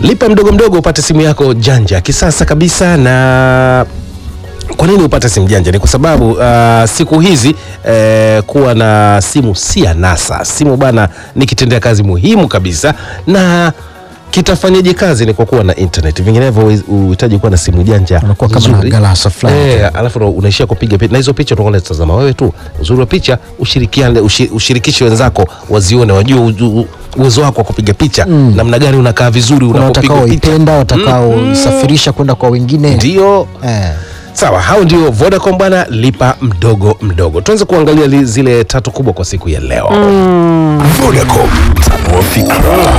Lipa mdogo mdogo upate simu yako janja ya kisasa kabisa. Na kwa nini upate simu janja? Ni kwa sababu uh, siku hizi eh, kuwa na simu si anasa. Simu bana ni kitendea kazi muhimu kabisa na kitafanyaje kazi ni kwa kuwa na internet, vinginevyo uhi- uhitaji kuwa na simu janja Unakuwa kama na nzuri. galasa fulani. Eh, alafu ndo unaishia kupiga picha na hizo picha utakuwa unazitazama wewe tu. Uzuri wa picha ushirikiane, ushi, ushirikishe wenzako wazione, wajue u- u- uwezo wako wa kupiga picha namna gani unakaa vizuri kuna unapopiga picha. watakaoipenda watakaoisafirisha kwenda kwa wengine Ndio eh. sawa, hao ndio Vodacom bwana, lipa mdogo mdogo. Tuanze kuangalia li, zile tatu kubwa kwa siku ya leo. Vodacom, tanua fikra.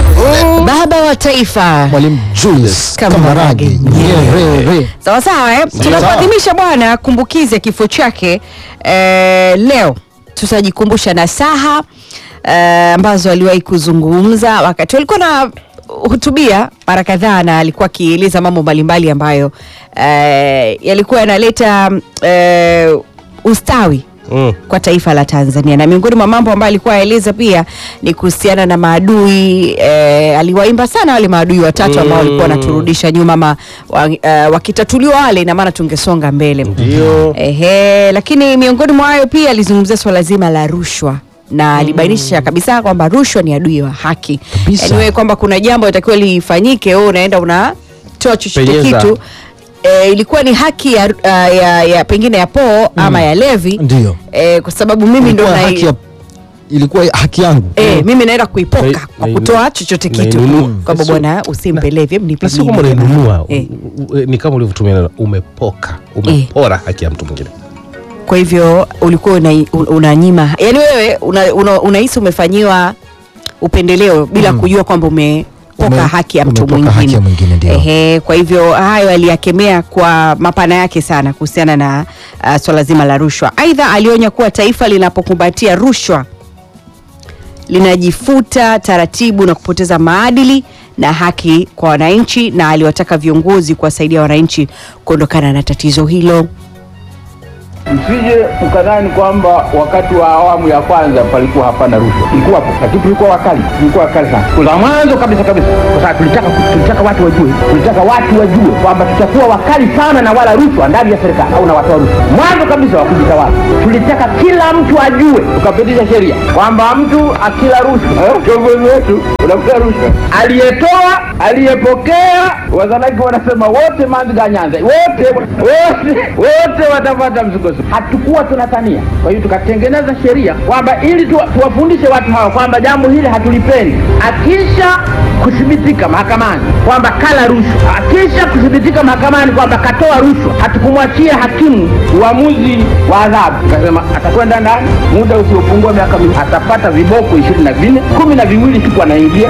Baba wa taifa Mwalimu Julius Kambarage Kambarage Nyerere sawa sawa eh? tunapoadhimisha bwana kumbukizi ya kifo chake eh, leo tutajikumbusha nasaha eh, ambazo aliwahi kuzungumza wakati walikuwa na hutubia mara kadhaa na alikuwa akieleza mambo mbalimbali ambayo eh, yalikuwa yanaleta eh, ustawi Mm. kwa taifa la Tanzania na miongoni mwa mambo ambayo alikuwa aeleza pia ni kuhusiana na maadui eh, aliwaimba sana wale maadui watatu ambao walikuwa wanaturudisha nyuma ma, wa, eh, wakitatuliwa wale ina maana tungesonga mbele Ndio. Ehe, lakini miongoni mwa hayo pia alizungumzia swala zima la rushwa na alibainisha kabisa kwamba rushwa ni adui wa haki Kabisa. yaani wewe kwamba kuna jambo litakiwa lifanyike wewe unaenda unatoa chochote Penyeza. kitu E, ilikuwa ni haki ya, ya, ya, ya pengine ya poo ama ya levi Ndio. e, kwa sababu mimi ndo ilikuwa na, haki, ya, ilikuwa haki yangu e, mimi naenda kuipoka Na- kwa na- kutoa chochote kitu nainunua. kwamba Sio- bwana usimpe levi hebu nipe na sio mimi kama jamani. unainunua Eh. u- u- ni kama ulivyotumia neno umepoka umepora haki ya mtu mwingine kwa hivyo ulikuwa una- unanyima yani wewe unahisi una, unahisi umefanyiwa upendeleo bila kujua kwamba umepoka Ume- haki ya mtu umepoka haki mwingine ya mwingine, ndio. Ehe, kwa hivyo hayo aliyakemea kwa mapana yake sana kuhusiana na uh, swala zima la rushwa aidha alionya kuwa taifa linapokumbatia rushwa linajifuta taratibu na kupoteza maadili na haki kwa wananchi na aliwataka viongozi kuwasaidia wananchi kuondokana na tatizo hilo Msije mkadhani kwamba wakati wa awamu ya kwanza palikuwa hapana rushwa, ilikuwapo, lakini tulikuwa wakali, tulikuwa wakali sana siku za mwanzo kabisa kabisa, kwa sababu tulitaka tulitaka watu wajue, tulitaka watu wajue kwamba tutakuwa wakali sana na wala rushwa ndani ya serikali au na watoa rushwa. Mwanzo kabisa wa kujitawala, tulitaka kila mtu ajue, tukapitisha sheria kwamba mtu akila rushwa, eh, kiongozi wetu unakula rushwa, aliyetoa, aliyepokea, wazalaki wanasema wote manziga nyanza, wote wote wote watapata msukosuko. Hatukuwa tunatania, kwa hiyo tukatengeneza sheria kwamba ili tuwa, tuwafundishe watu hawa kwamba jambo hili hatulipendi. Akisha kuthibitika mahakamani kwamba kala rushwa, akisha kuthibitika mahakamani kwamba katoa rushwa, hatukumwachia hakimu uamuzi wa adhabu, tukasema atakwenda ndani muda usiopungua miaka miwili, atapata viboko ishirini na vinne kumi na viwili siku anaingia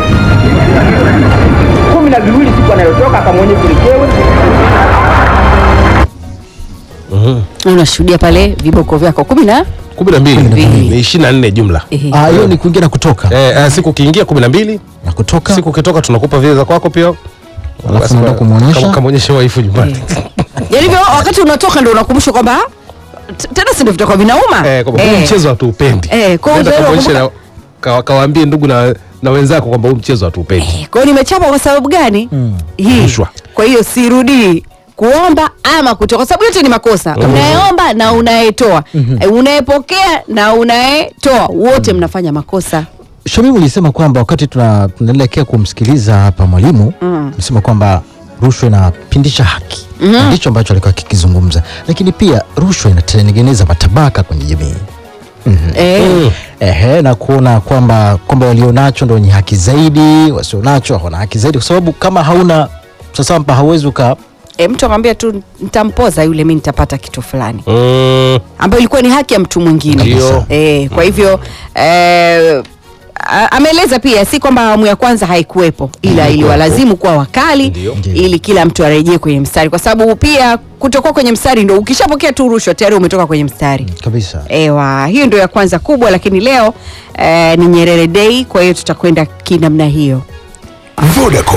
kumi na viwili siku anayotoka akamwonye kulekewe unashuhudia pale viboko vyako kumi na kumi na mbili mbili. ni ishirini na nne jumla Ehe. Ah, hiyo ni kuingia na kutoka eh, eh, siku ukiingia kumi na mbili na kutoka siku ukitoka tunakupa vile za kwako pia Basi unaenda kwa- kumwonyesha? kama- kamwonyeshe waifu nyumbani yaani hivyo wakati unatoka ndo unakumbushwa kwamba t- tena si ndo vitakuwa vinauma eh, kwamba huu Eh. mchezo hatuupendi Eh, kwa hiyo Nenda ndio kamwonyeshe unakumbuka- na- kawa- kawaambie ndugu na, na wenzako kwamba huu mchezo hatuupendi kwa hiyo nimechapa kwa sababu gani hii Rushwa. kwa hiyo sirudii kuomba ama kutoa kwa sababu yote ni makosa unayeomba na unayetoa Eh, unayepokea na unayetoa wote mnafanya makosa Shamimu ulisema kwamba wakati tuna- tunaelekea kumsikiliza hapa mwalimu ulisema kwamba rushwa inapindisha haki Na ndicho ambacho alikuwa akikizungumza, lakini pia rushwa inatengeneza matabaka kwenye jamii eh, ehe, na kuona kwamba kwamba walionacho ndo wenye haki zaidi, wasionacho hawana haki zaidi, kwa sababu kama hauna sasa mpa hauwezi uka eh, mtu akamwambia tu nitampoza yule mi nitapata kitu fulani mm, ambayo ilikuwa ni haki ya mtu mwingine Ndio. e, kwa hivyo eh, a- ameeleza pia si kwamba awamu ya kwanza haikuwepo ila iliwalazimu kuwa wakali Ndio. Ndio. ili kila mtu arejee kwenye mstari kwa sababu pia kutokuwa kwenye mstari ndo ukishapokea tu rushwa tayari umetoka kwenye mstari kabisa. ewa hiyo ndio ya kwanza kubwa lakini leo eh, ni nyerere day kwa hiyo tutakwenda kinamna hiyo Vodacom,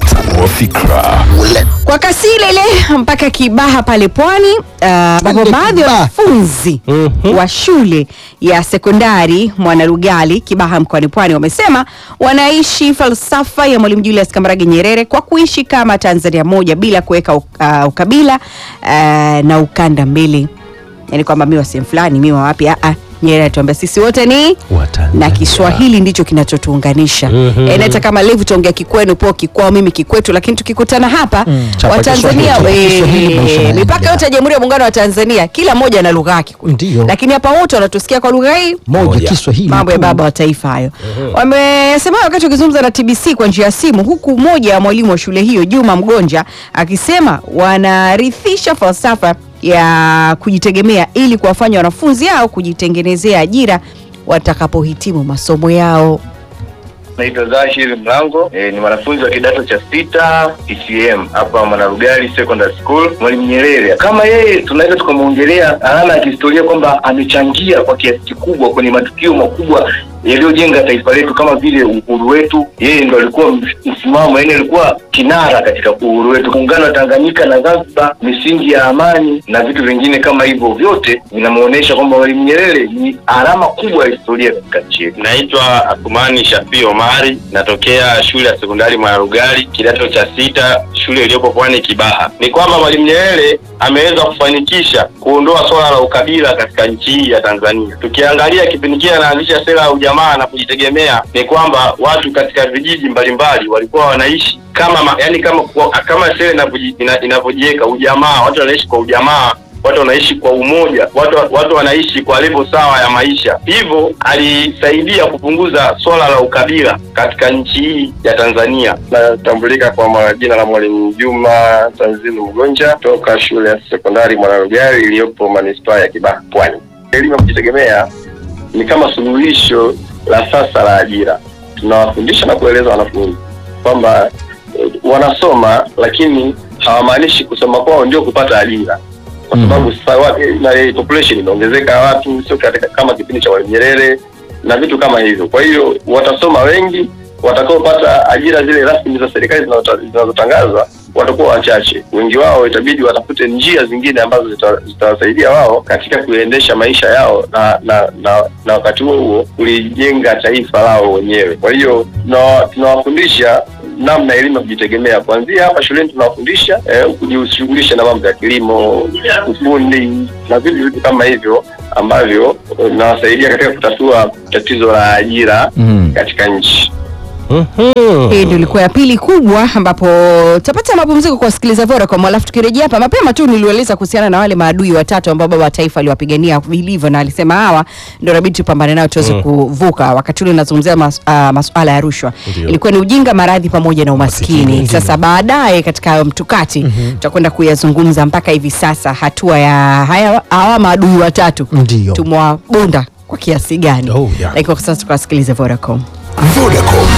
Tanua fikra. kwa kasi ile ile mpaka Kibaha pale pwani uh, ambapo Twende baadhi ya Kibaha. wanafunzi wa shule ya sekondari Mwanalugali Kibaha mkoani Pwani wamesema wanaishi falsafa ya Mwalimu Julius Kambarage Nyerere kwa kuishi kama Tanzania moja bila kuweka uh, ukabila uh, na ukanda mbili, yaani kwamba mi wa sehemu fulani mi wa wapi. Ah, ah, Nyerere atuambia sisi wote ni Watanzania. na Kiswahili ndicho kinachotuunganisha. Mhm. Eh, na hata kama live tuongea kikwenu po kikwao mimi kikwetu, lakini tukikutana hapa Chapa Watanzania Kiswahili. eh, Kiswahili maisha yanaendelea. mipaka yote ya Jamhuri ya Muungano wa Tanzania kila mmoja ana lugha yake kule. Ndiyo. lakini hapa wote wanatusikia kwa lugha hii moja Moja. Kiswahili mambo ya tu. baba wa taifa hayo. Wamesema wakati wakizungumza na TBC kwa njia ya simu, huku mmoja wa mwalimu wa shule hiyo Juma Mgonja akisema wanarithisha falsafa ya kujitegemea ili kuwafanya wanafunzi hao kujitengenezea ajira watakapohitimu masomo yao. Naitwa Zashir Mlango e, ni mwanafunzi wa kidato cha sita ECM hapa Mwanarugali Secondary School. Mwalimu Nyerere kama yeye tunaweza tukamwongelea alama ya kihistoria kwamba amechangia kwa kiasi kikubwa kwenye matukio makubwa yaliyojenga taifa letu kama vile uhuru wetu. Yeye ndo alikuwa msimamo, yani alikuwa kinara katika uhuru wetu, muungano wa Tanganyika na Zanzibar, misingi ya amani na vitu vingine kama hivyo, vyote vinamuonyesha kwamba Mwalimu Nyerere ni alama kubwa ya historia katika nchi yetu. Naitwa Athumani Shafii Omari, natokea shule ya sekondari Mwanarugali, kidato cha sita, shule iliyopo Pwani Kibaha. Ni kwamba Mwalimu Nyerere ameweza kufanikisha kuondoa swala la ukabila katika nchi hii ya Tanzania. Tukiangalia kipindi kile anaanzisha sera ya ujamaa na kujitegemea, ni kwamba watu katika vijiji mbalimbali walikuwa wanaishi kama ma, yani kama kama sera inavyoji- ina- inavyojiweka ujamaa, watu wanaishi kwa ujamaa watu wanaishi kwa umoja, watu, watu wanaishi kwa level sawa ya maisha. Hivyo alisaidia kupunguza swala la ukabila katika nchi hii ya Tanzania. Natambulika kwa ma- jina la Mwalimu Juma Tanzilu Mgonja toka shule ya sekondari Mwanarugari iliyopo manispaa ya Kibaha, Pwani. Elimu ya kujitegemea ni kama suluhisho la sasa la ajira. Tunawafundisha na kueleza wanafunzi kwamba eh, wanasoma lakini hawamaanishi kusoma kwao ndio kupata ajira kwa sababu sasa wa- eh, na eh, population imeongezeka ya watu, sio katika kama kipindi cha Mwalimu Nyerere na vitu kama hivyo. Kwa hiyo watasoma wengi, watakaopata ajira zile rasmi za serikali zinazota- zinazotangazwa watakuwa wachache. Wengi wao itabidi watafute njia zingine ambazo zita- zitawasaidia wao katika kuendesha maisha yao na na na, na wakati huo huo kulijenga taifa lao wenyewe. Kwa hiyo tuna- tunawafundisha namna elimu ya kujitegemea kuanzia hapa shuleni tunawafundisha eh, kujishughulisha na mambo ya kilimo, ufundi na vitu vitu kama hivyo ambavyo eh, vinawasaidia katika kutatua tatizo la ajira Mm. katika nchi. Hii ndio ilikuwa ya pili kubwa, ambapo tutapata mapumziko kwa wasikiliza Vodacom, alafu tukirejea hapa mapema tu nilieleza kuhusiana na wale maadui watatu ambao baba wa taifa aliwapigania vilivyo, na alisema hawa ndio inabidi tupambane nao tuweze kuvuka. Wakati ule nazungumzia mas, uh, masuala ya rushwa, Ndio. ilikuwa ni ujinga, maradhi pamoja na umaskini. Umaskini, ndio. Sasa baadaye katika hayo mtukati tutakwenda kuyazungumza mpaka hivi sasa hatua ya haya hawa maadui watatu Ndio. tumewabonda kwa kiasi gani, Oh, yeah. lakini kwa sasa tukawasikilize Vodacom. Vodacom,